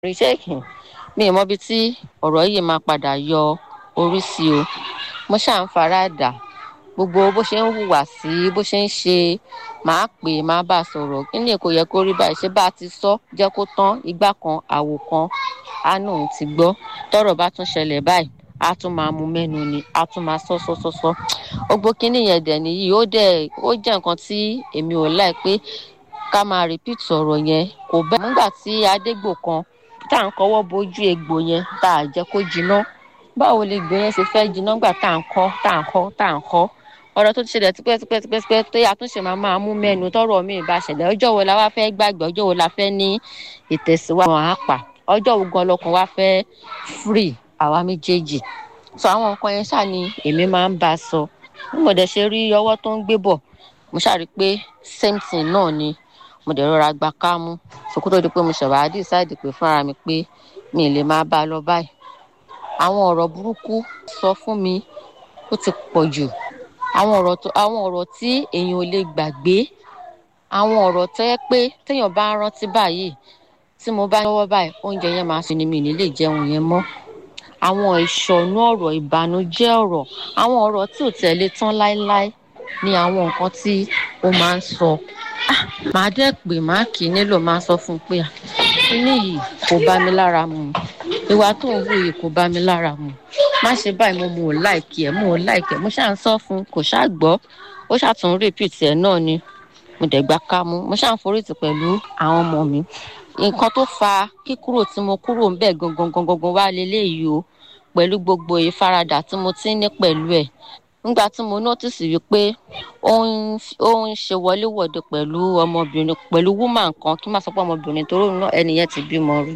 rìṣẹ́ẹ̀kì mi ì mọbi tí ọ̀rọ̀ yìí máa padà yọ orí sí o mo ṣáà ń fara dà gbogbo bó ṣe ń hùwà sí bó ṣe ń ṣe máa pè máa bá a sọ̀rọ̀ kí ni kò yẹ kó rí báyìí ṣé bá a ti sọ jẹ́ kó tán igbá kan àwò kan àánú òun ti gbọ́ tọ́rọ̀ bá tún ṣẹlẹ̀ báyìí á tún máa mú mẹ́nu ni á tún máa sọ sọ sọ sọ gbogbo kínní yẹn dẹ̀ nìyí ó dẹ̀ ó jẹ́ nǹkan tí èmi ò láì pé ká máa repeat ọ̀rọ̀ yẹn kò bẹ́ẹ̀ nígbà tí adégbò kan tá à ń kọwọ́ bojú egbò yẹn tá à jẹ́ kó jiná báwo lè gbò yẹn ṣe fẹ́ jiná gbà tá à ń kọ́ tá à ń kọ́ tá à ń kọ́ ọ̀rọ̀ tó ti ṣẹlẹ̀ tipẹ́ tipẹ́ tipẹ́ tipẹ́ tó yà tún ṣe máa máa mú mẹ́nu tọ́rọ̀ mi bá ṣẹlẹ̀ ọjọ́ wo la wá fẹ́ gbàgbé ọjọ́ wo la fẹ́ ní ìtẹ̀síwájú àwọn àpà ọjọ́ wo gan lọkàn wá fẹ́ free àwa méjèèjì so àwọn nǹkan yẹn ṣáà ni èmi máa ń bá a sọ bí mo dẹ̀ ṣe rí ọwọ́ tó ń gbé bọ̀ mo ṣáà rí i pé same thing náà ni mo dẹ̀ rọra gba kámú sòkòtò di pé mo ṣẹ̀wá decide pé fúnra mi pé mi ì lè máa bá a lọ báyìí àwọn ọ̀rọ̀ burúkú sọ fún mi ó ti pọ̀ jù àwọn ọ̀rọ̀ tó àwọn ọ̀rọ̀ tí èèyàn ò lè gbàgbé àwọn ọ̀rọ̀ tó yẹ pé téèyàn bá ń rántí báyìí tí mo bá lọ́wọ́ báyìí oúnjẹ yẹn máa sùn ni mi ní lè jẹun yẹn mọ́ àwọn ìṣọ̀nù ọ̀rọ̀ ìbànújẹ́ ọ̀rọ̀ àwọn ọ̀rọ̀ tí ò tẹ̀lé tán láéláé ni àwọn nǹkan tí ó máa ń sọ màá dẹ́ pé màá kì í nílò máa sọ fún un pé kíní yìí kò bá mi lára mu ìwà tó ń wù yìí kò bá mi lára mu má ṣe báyìí mo mò ń láìkì ẹ mò ń láìkì ẹ mo ṣáà ń sọ fún un kò ṣáà gbọ́ ó ṣáà tún repeat ẹ náà ni mo dẹ̀ gbá kámú mo ṣáà ń forítì pẹ̀lú àwọn ọmọ mi nǹkan tó fa kíkúrò tí mo kúrò ń bẹ̀ gangan gangan wá leléyìí o pẹ̀lú gbogbo ìfaradà tí mo ti ń ní pẹ̀lú ẹ̀ nígbà tí mo notice wípé ó ń ó ń ṣe wọléwọ̀de pẹ̀lú ọmọbìnrin pẹ̀lú woman kan kí n má sọ pé ọmọbìnrin torí náà ẹnìyẹn ti bímọ rí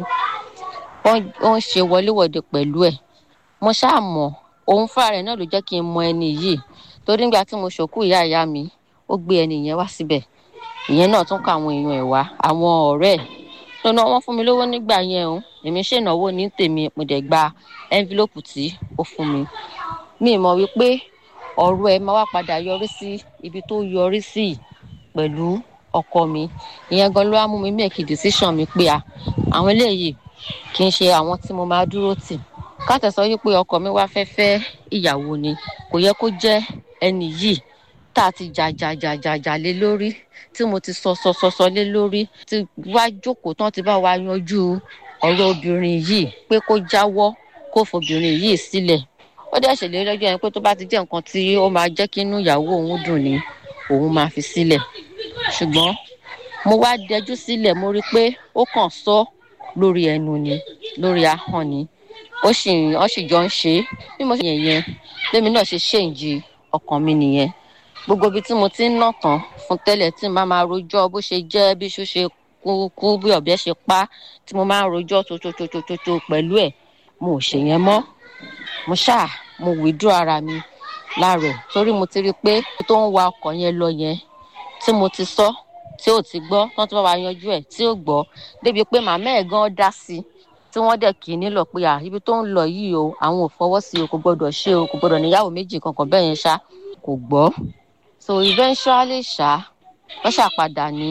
ó ń ṣe wọléwọ̀de pẹ̀lú ẹ̀ mo ṣáà mọ̀ òun fúnra rẹ̀ náà ló jẹ́ kí n mọ ẹni yìí torí nígbà tí mo ṣòkú ìyá ìyá mi ó gbé ẹni yẹn wá síbẹ̀ ìyẹn náà tún kọ àwọn èèyàn ẹ̀ wá àwọn ọ̀rẹ́ ẹ̀ lọ́nà wọn fún mi lówó nígbà yẹn o èmi ṣènáwó ní tèmi mo dẹ̀ gba ẹ́ńfílọ́pù tí ó fún mi mi mọ̀ wípé ọ̀rọ̀ ẹ̀ máa wá padà yọrí sí ibi tó yọrí sí pẹ̀lú ọkọ mi ìyẹn gan ló wá mú mi make decision mi pé à àwọn eléyìí kì í ṣe àwọn tí mo máa dúró tì káàtẹ̀ sọ wípé ọkọ mi wá fẹ́ fẹ́ ìyàwó ni kò yẹ kó jẹ́ ẹni yìí tá a ti jà jà jà jà jà lé lórí tí mo ti sọ sọ sọ sọ lé lórí tí wá jókòó tán ti bá wa yanjú ọ̀rọ̀ obìnrin yìí pé kó jáwọ́ kó fobìnrin yìí sílẹ̀ ó dẹ̀ ṣèlérí lọ́jọ́ yẹn pé tó bá ti jẹ́ nǹkan tí ó máa jẹ́ kí inú ìyàwó òun dùn ni òun máa fi sílẹ̀ ṣùgbọ́n mo wá dẹjú sílẹ̀ mo rí i pé ó kàn sọ lórí ẹnu ni lórí ahọ́n ni ó sì ó sì jọ ń ṣe é bí mo ṣe yẹn yẹn lèmi náà ṣe ṣèǹjì ọkàn mi nìyẹn gbogbo ibi tí mo ti ń nà tán fún tẹ́lẹ̀ tí màá máa rojọ́ bó ṣe jẹ́ bí iṣu ṣe kú kú bí ọ̀bẹ ṣe pa tí mo máa ń rojọ́ tótótótótó pẹ̀lú ẹ̀ mo ò ṣe yẹn mọ́ mo ṣáà mo withdraw ara mi láàrọ̀ torí mo ti rí i pé tó ń wa ọkọ̀ yẹn lọ yẹn tí mo ti sọ tí ò ti gbọ́ tí wọ́n ti bá wa yanjú ẹ̀ tí ò gbọ́ débi pé màmá ẹ̀ gan dá sí i tí wọ́n dẹ̀ kì í nílò pé à ibi tó ń lọ yìí o àwọn ò fọwọ́ sí o kò gbọ́dọ̀ ṣe o kò gbọ́dọ̀ níyàwó méjì kankan bẹ́ẹ̀ yẹn ṣá kò gbọ́ so eventually ṣá wọ́n ṣàpadà ní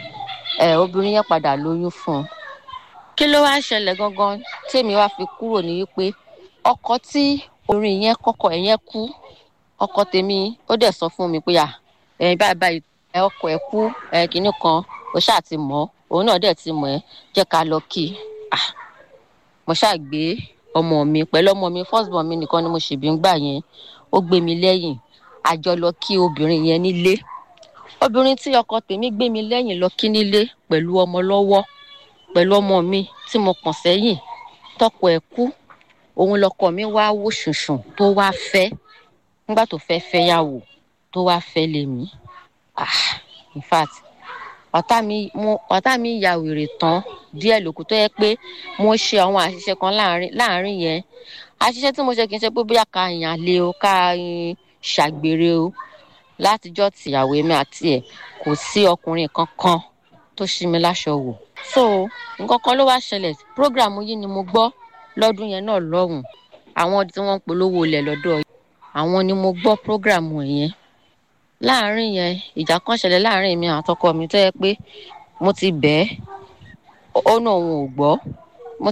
ẹ̀ obìnrin yẹn padà lóyún fún un kí ló wáá ṣẹlẹ̀ gangan tèmi wá fi kúrò ní wípé ọkọ tí orin yẹn kọ́kọ́ ẹ̀ yẹn kú ọkọ tèmi ó dẹ̀ sọ fún mi pé à ẹ̀yin báyìí báyìí ẹ ọkọ ẹ̀ kú ẹ̀ kínní kan ó ṣáà ti mọ̀ òun náà dẹ̀ ti mọ̀ ẹ́ jẹ́ ká lọ kí i ah mo ṣáà gbé ọmọ mi pẹ̀lú ọmọ mi first born mi nìkan ni mo ṣèbí ń gbà yẹn ó gbé mi lẹ́yìn a jọ lọ kí obìnrin yẹn nílé obìnrin tí ọkọ tèmi gbé mi lẹ́yìn lọ kí nílé pẹ̀lú ọmọ lọ́wọ́ pẹ̀lú ọmọ mi tí mo kàn sẹ́yìn tọkọ ẹ̀ kú òun lọkọ mi wá wò ṣùṣùn tó wá fẹ́ nígbà tó fẹ́ fẹ́ yàwó tó wá fẹ́ lèmi ah in fact ọ̀tá mi mo ọ̀tá mi ya wèrè tán díẹ̀ lókù tó yẹ pé mo ṣe àwọn àṣìṣe kan láàrin láàrin yẹn àṣìṣe tí mo ṣe kì í ṣe pé bóyá ká yàn lé o ká ṣàgbèrè o látijọ́ tìyàwó mi àti ẹ̀ kò sí ọkùnrin kankan tó ṣí mi láṣọ wò so nǹkan kan ló wá ṣẹlẹ̀ program yìí ni mo gbọ́ lọ́dún yẹn náà lọ́hùn àwọn tí wọ́n ń polówó ilẹ̀ lọ́dọ̀ àwọn ni mo gbọ́ program yẹn láàrin yẹn ìjà kan ṣẹlẹ̀ láàrin mi àtọkọ mi tó yẹ pé mo ti bẹ́ẹ̀ ó náà òun ò gbọ́